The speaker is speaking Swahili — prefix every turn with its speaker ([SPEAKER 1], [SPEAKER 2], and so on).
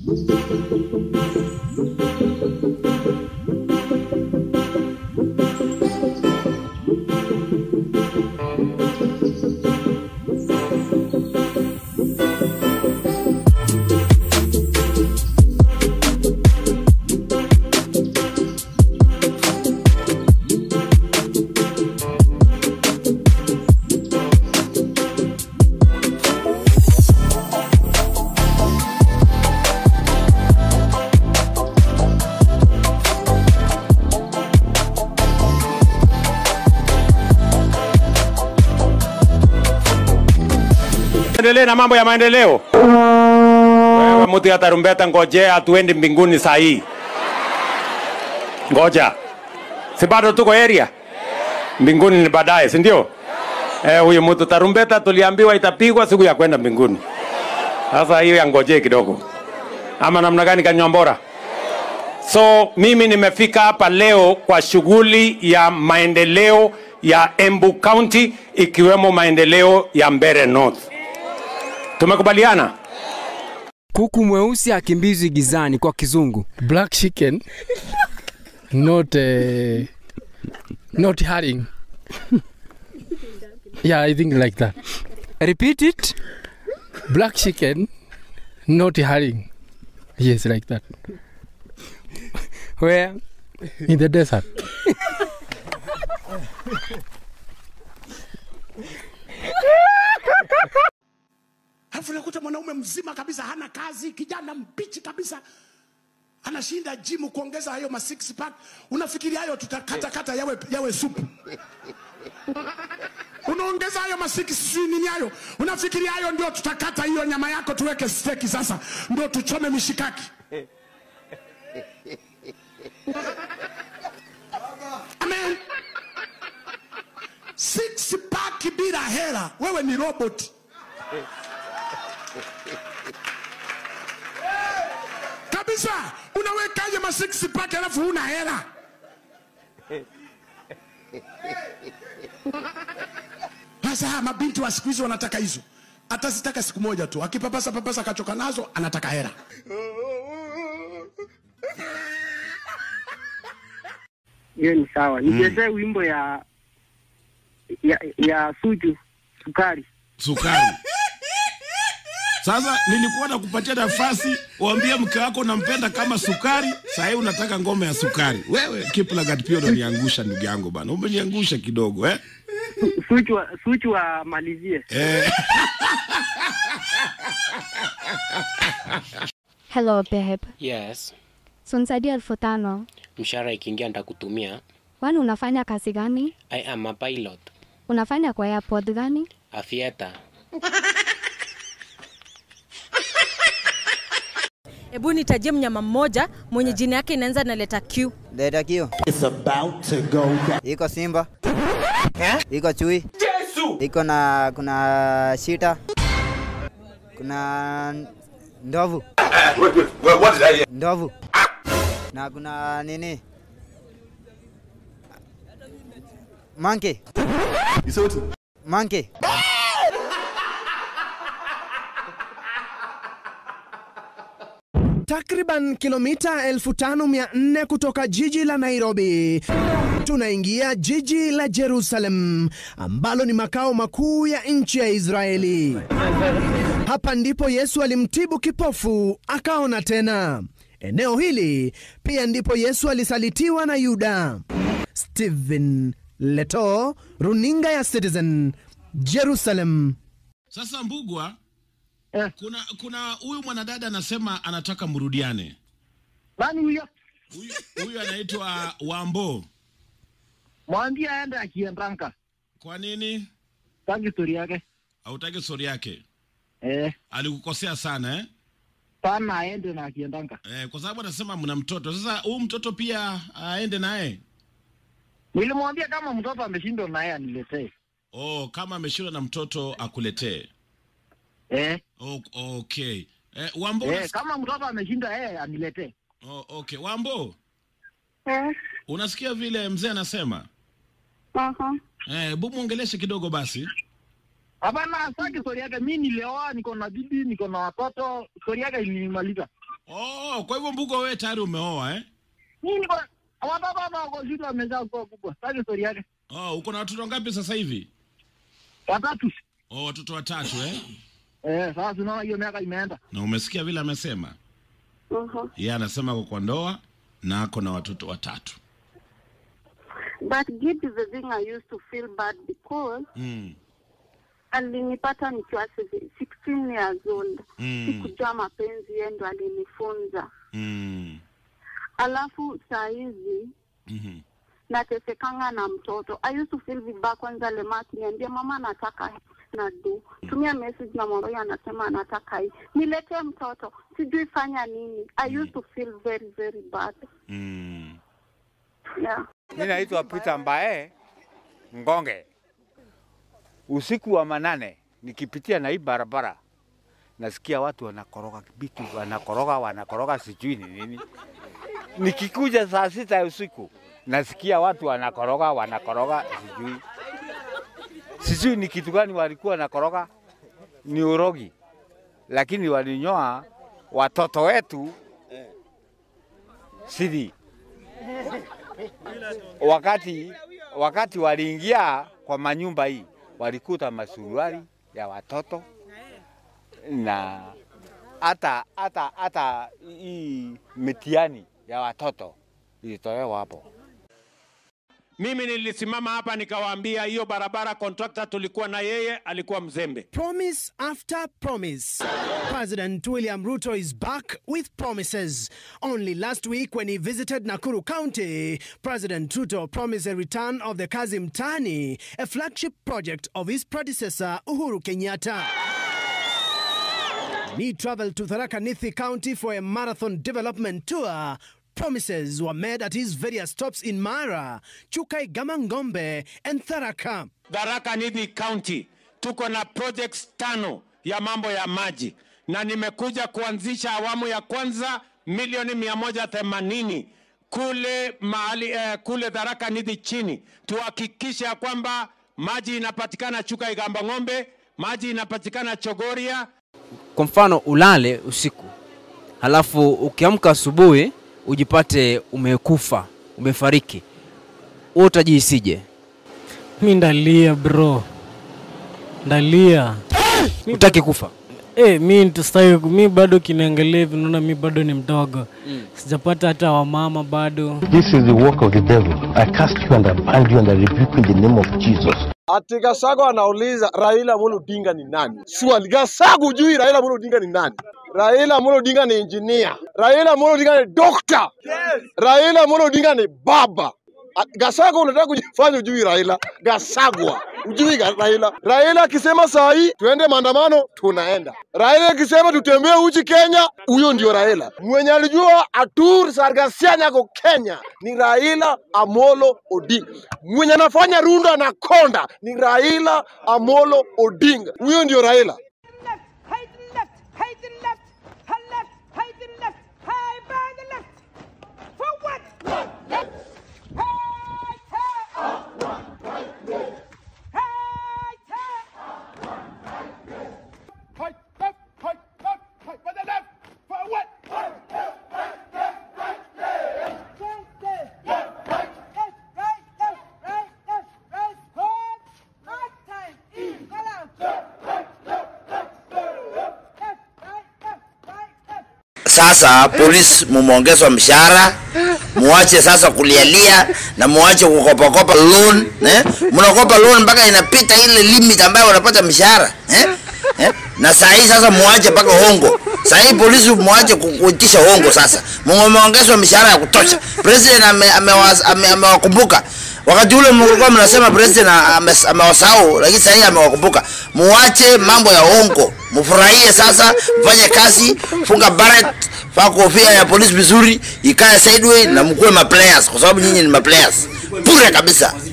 [SPEAKER 1] Endelee na mambo ya maendeleo. Wewe mtu ya tarumbeta, ngojea hatuendi mbinguni saa hii. Ngoja, si bado tuko area? Mbinguni ni baadaye, si ndio? Eh, huyu mtu tarumbeta tuliambiwa itapigwa siku ya kwenda mbinguni. Sasa hiyo yangojee kidogo, ama namna gani, Kanyombora? So mimi nimefika hapa leo kwa shughuli ya maendeleo ya Embu County ikiwemo maendeleo ya Mbeere North. Tumekubaliana?
[SPEAKER 2] Kuku mweusi akimbizwi gizani kwa kizungu.
[SPEAKER 3] black chicken not uh, not herring yeah i think like that
[SPEAKER 2] Repeat it.
[SPEAKER 3] black chicken not herring yes like that
[SPEAKER 2] Where?
[SPEAKER 3] in the desert
[SPEAKER 4] Alafu nakuta mwanaume mzima kabisa hana kazi, kijana mbichi kabisa anashinda jimu kuongeza hayo ma six pack. Unafikiri hayo tutakatakata yawe, yawe supu? Unaongeza hayo ma six sijui nini hayo, unafikiri hayo ndio tutakata hiyo nyama yako tuweke steki sasa ndio tuchome mishikaki? Amen. Six pack bila hela, wewe ni robot. kabisa unawekaje ma six pack alafu huna hela sasa haya mabinti wa siku hizi wanataka hizo atazitaka siku moja tu akipapasa papasa akachoka nazo anataka hela
[SPEAKER 5] hiyo ni sawa. Nichezee wimbo ya ya ya Suju sukari.
[SPEAKER 6] sukari. Sasa nilikuwa nakupatia nafasi uambie mke wako unampenda kama sukari, saa hii unataka ngome ya sukari. Wewe Kiplagat pia unaniangusha ndugu yangu bana, umeniangusha kidogo eh?
[SPEAKER 5] Su- Suju wa- Suju amalizie.
[SPEAKER 6] Eh.
[SPEAKER 7] Hello babe.
[SPEAKER 8] Yes,
[SPEAKER 7] So nisaidie elfu tano.
[SPEAKER 8] mshahara ikiingia nitakutumia.
[SPEAKER 7] Kwani unafanya kazi gani?
[SPEAKER 8] I am a pilot,
[SPEAKER 7] Unafanya kwa airport gani?
[SPEAKER 8] a theater.
[SPEAKER 9] Hebu nitajie mnyama mmoja mwenye jina yake inaanza na leta Q.
[SPEAKER 10] Leta kio. It's about to go down. Iko simba. Iko chui.
[SPEAKER 1] Yesu.
[SPEAKER 10] Iko na kuna shita. Kuna ndovu. Ndovu. Na kuna nini? Monkey. Monkey.
[SPEAKER 11] Takriban kilomita 5400 kutoka jiji la Nairobi, tunaingia jiji la Jerusalem ambalo ni makao makuu ya nchi ya Israeli. Hapa ndipo Yesu alimtibu kipofu akaona tena. Eneo hili pia ndipo Yesu alisalitiwa na Yuda. Stephen Leto, runinga ya Citizen, Jerusalem.
[SPEAKER 6] Sasa Mbugwa, kuna kuna huyu mwanadada anasema anataka mrudiane.
[SPEAKER 5] Nani huyo?
[SPEAKER 6] Huyu huyu anaitwa Wambo.
[SPEAKER 5] Mwambie aende akiendanga.
[SPEAKER 6] Kwa nini?
[SPEAKER 5] Tangi story yake.
[SPEAKER 6] Hautaki stori yake?
[SPEAKER 5] Eh,
[SPEAKER 6] Alikukosea sana eh?
[SPEAKER 5] sana aende na akiendanga.
[SPEAKER 6] Eh, kwa sababu anasema mna mtoto. Sasa huyu mtoto pia aende naye.
[SPEAKER 5] Nilimwambia kama mtoto ameshindwa na yeye aniletee.
[SPEAKER 6] Oh, kama ameshindwa na mtoto akuletee.
[SPEAKER 5] Eh,
[SPEAKER 6] Oh, okay. Eh, Wambo
[SPEAKER 5] eh,
[SPEAKER 6] unas-
[SPEAKER 5] kama mtoto ameshindwa yeye aniletee.
[SPEAKER 6] oh, okay. Wambo,
[SPEAKER 12] Eh,
[SPEAKER 6] unasikia vile mzee anasema?
[SPEAKER 12] aha.
[SPEAKER 6] Eh, bu muongeleshe kidogo basi.
[SPEAKER 5] Hapana, sitaki story yake. Mimi nilioa, niko na bibi, niko na watoto. Story yake ilinimaliza.
[SPEAKER 6] Oh, kwa hivyo Mbugo wewe tayari umeoa eh?
[SPEAKER 13] Mimi niko watoto hapa wako shule wamezaa kuwa kubwa. Sasa story yake.
[SPEAKER 6] Oh, uko na watoto ngapi sasa hivi?
[SPEAKER 13] Watatu.
[SPEAKER 6] Oh, watoto watatu eh?
[SPEAKER 13] Eh, sasa tunaona hiyo miaka imeenda.
[SPEAKER 6] Na umesikia vile amesema?
[SPEAKER 12] Mhm.
[SPEAKER 6] Yeye anasema ako kwa ndoa na ako na watoto watatu.
[SPEAKER 12] But Gidi the thing I used to feel bad because
[SPEAKER 6] Mm.
[SPEAKER 12] alinipata nikiwa 16 years old.
[SPEAKER 6] Mm.
[SPEAKER 12] Sikujua mapenzi, yeye ndo alinifunza.
[SPEAKER 6] Mm.
[SPEAKER 12] Alafu saa hizi
[SPEAKER 6] Mhm.
[SPEAKER 12] natesekanga na mtoto. I used to feel vibaya kwanza lema akiniambia mama nataka na do tumia message na mwambia anasema anataka hii niletee mtoto sijui fanya nini I used to feel very very bad
[SPEAKER 6] Mm.
[SPEAKER 12] yeah
[SPEAKER 14] Mi naitwa Peter Mbae Ngonge. Usiku wa manane nikipitia na hii barabara nasikia watu wanakoroga vitu, wanakoroga wanakoroga, sijui ni nini. Nikikuja saa sita ya usiku nasikia watu wanakoroga wanakoroga, sijui sijui ni kitu gani walikuwa wanakoroga, ni urogi, lakini walinyoa watoto wetu sidi wakati wakati waliingia kwa manyumba hii walikuta masuruari ya watoto na hata hata hata hii mitihani ya watoto ilitolewa hapo.
[SPEAKER 1] Mimi nilisimama hapa nikawaambia hiyo barabara contractor tulikuwa na yeye alikuwa mzembe.
[SPEAKER 11] Promise after promise. President William Ruto is back with promises. Only last week, when he visited Nakuru County, President Ruto promised a return of the Kazim Tani, a flagship project of his predecessor Uhuru Kenyatta. When he traveled to Tharaka Nithi County for a marathon development tour, promises were made at his various stops in Mara, Chukai Gamangombe, and Tharaka.
[SPEAKER 1] Tharaka Nithi County tuko na projects tano ya mambo ya maji, na nimekuja kuanzisha awamu ya kwanza milioni mia moja themanini kule mahali eh, kule Tharaka Nithi chini, tuhakikishe ya kwamba maji inapatikana Chuka Igamba Ng'ombe, maji inapatikana Chogoria,
[SPEAKER 2] Kwa mfano ulale usiku, halafu ukiamka asubuhi ujipate umekufa, umefariki, wewe utajihisije?
[SPEAKER 15] Mi ndalia bro, ndalia.
[SPEAKER 2] Utaki kufa?
[SPEAKER 15] Eh, mi nitastawi, mi bado kinaangalia hivi, naona mi bado ni mdogo
[SPEAKER 2] Mm.
[SPEAKER 15] sijapata hata wamama bado.
[SPEAKER 16] This is the work of the devil. I cast you and I bind you and I rebuke you in the name of Jesus.
[SPEAKER 17] Ati Gasago anauliza Raila Amolo Odinga ni nani? Swali, Gasago hujui Raila Amolo Odinga ni nani? Raila Amolo Odinga ni engineer. Raila Amolo Odinga ni doctor. Yes. Raila Amolo Odinga ni baba. A- Gasago unataka kujifanya ujui Raila. Gasagwa. Ujui ga- Raila. Raila akisema saa hii tuende maandamano, tunaenda. Raila akisema tutembee uchi Kenya, huyo ndio Raila. Mwenye alijua Atur Sargasian yako Kenya ni Raila Amolo Odinga. Mwenye anafanya rundo anakonda ni Raila Amolo Odinga. Huyo ndio Raila.
[SPEAKER 18] Sasa polisi mumeongezwa mshahara, muache sasa kulialia na muache kukopakopa loan eh? Mnakopa loan mpaka inapita ile limit ambayo wanapata mshahara eh? Eh? Na saa hii sasa muache mpaka hongo. Saa hii polisi muache ku- kuitisha hongo sasa. Mumeongezwa mishahara ya kutosha. President ame- amewas- ame- amewakumbuka wakati ule mlikuwa mnasema president ame- amewasahau, lakini sasa hii amewakumbuka. Muache mambo ya hongo, mfurahie sasa, mfanye kazi, funga barret, vaa kofia ya polisi vizuri, ikae sideway na mkuwe ma players, kwa sababu nyinyi ni ma players bure kabisa.